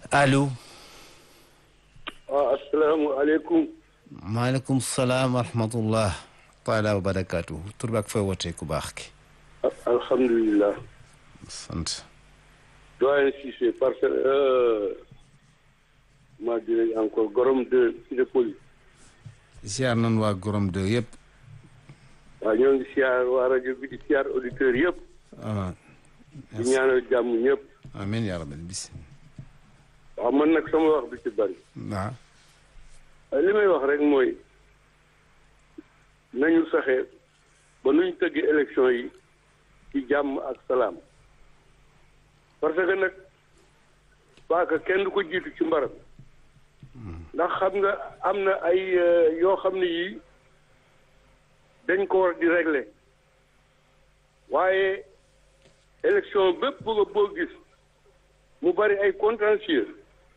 allo. waaw asalaamaaleykum. maaleykum salaam wa rahmatullah taala wa barakaatu tur bi ak fooy wootee ku baax ki. alhamdulilah. sant. doyen Cissé parce que maa dirais encore gorom de Cité Police. ziar nañu waa gorom de yëpp. waaw ñoo ngi siyaar waa rajo bi di siyaar auditeurs yëpp. ah. di ñaanal jàmm ñëpp. amiin yaa rabbal bis. waaw man nag sama wax bi ci bari. waaw. li may wax rek mooy nañu saxe ba nuñ tëggee élection yi ci jàmm ak salaam parce que nag paaka kenn du ko jiitu ci mbaram ndax xam nga am na ay yoo xam ne yii dañ ko war di régler waaye élection bépp bëgg boo gis mu bari ay contentieux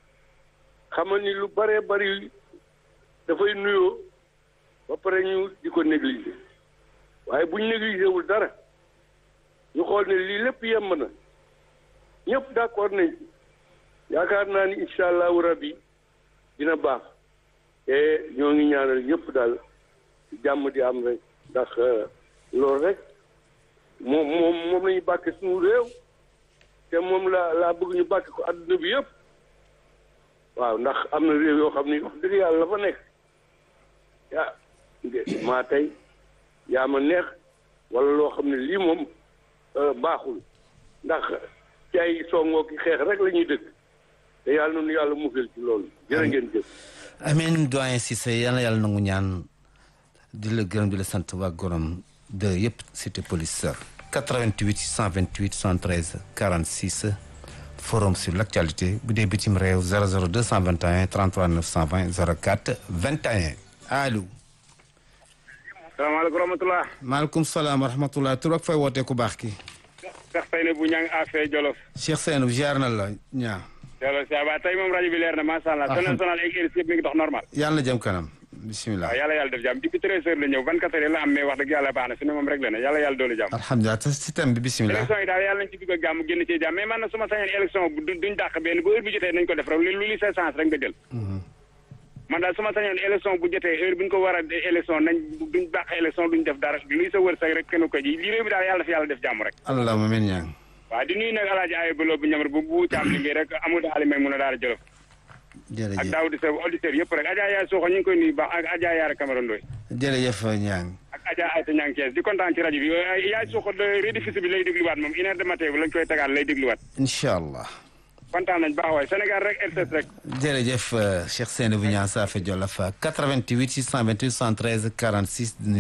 xamal ni lu baree bari dafay nuyoo ba pare ñu di ko négliger waaye bu ñu négligé wul dara ñu xool ne lii lépp yemb na ñëpp d'accord nañ ci yaakaar naa ni incha allahu rabbi dina baax te ñoo ngi ñaanal ñëpp daal jàmm di am rek ndax loolu rek moom moom moom la ñu bàkke suñu réew te moom la laa bëgg ñu bàkke ko adduna bi yëpp waaw ndax am na réew yoo xam ni wax dëgg yàlla la fa nekk yaa maa tey yaa ma neex wala loo xam ne lii moom baaxul ndax ci ay songoo ki xeex rek la ñuy dëkk te yàlla noonu yàlla musal ci loolu jërë ngeen jëf amiin doyen Cissé yal na yàlla nangu ñaan di la gërëm di la sant waa gorom de yëpp cité police 88 628 73 46 forum sur l' actualité bu dee bitim réew 00 221 33 920 04 21 allo. salaamaaleykum rahmatulah. maaleykum salaam wa rahmatulah tur ak fay wootee ku baax ki. Cheikh Seyne bu ñang affaire Jolof. Cheikh Seynou ziar na la ñaa. Jolof saa ba tey moom rajo bi leer na macha allah. national ak RIS yëpp mi ngi dox normal. yàlla na jëm kanam bisimilah. waaw yàlla yàlla def jàmm depuis treize heures la ñëw vingt quatre heures la am mais wax dëgg yàlla baax na fi ne moom rek la ne yàlla yàlla doolu jàmm. alhamdulilah te système bi bisimilah. élection yi daal yàlla nañ ci dugg ak jàmm génn ci jàmm mais man na su ma sañoon élection bu duñ dàq benn bu heure bi jotee nañ ko def rek lu li sa chance rek nga jël. man daal su ma sañoon élection bu jotee heure bi ñu ko war a élection nañ duñ dàq élection duñ def dara luy sa wërsëg rek kenn ko ji lii réew bi daal yàlla fi yàlla def jàmm rek allahumma amiin ñaa waaw di nuyu nag alaaji ayo baloo bu ñamar bu bu caam liggéey rek amul daali may mun a daara jolof ak jërëjëf daaw di sa auditeur yëpp rek Adja Yaay Soxo ñu ngi koy nuyu baax ak Adja Yaara Camara Ndoy jërëjëf ñaa ak Adja Ayta Ñang Kees di kontaan ci rajo bi Yaay Soxo rediffusion bi lay dégluwaat moom une heure de matin bi lañ koy tegaat lay dégluwaat incha allah. kontaan nañ baax waay Sénégal rek RTS rek jërëjëf Cheikh Seynabou Niang Saafé Jolof 88 628 113 46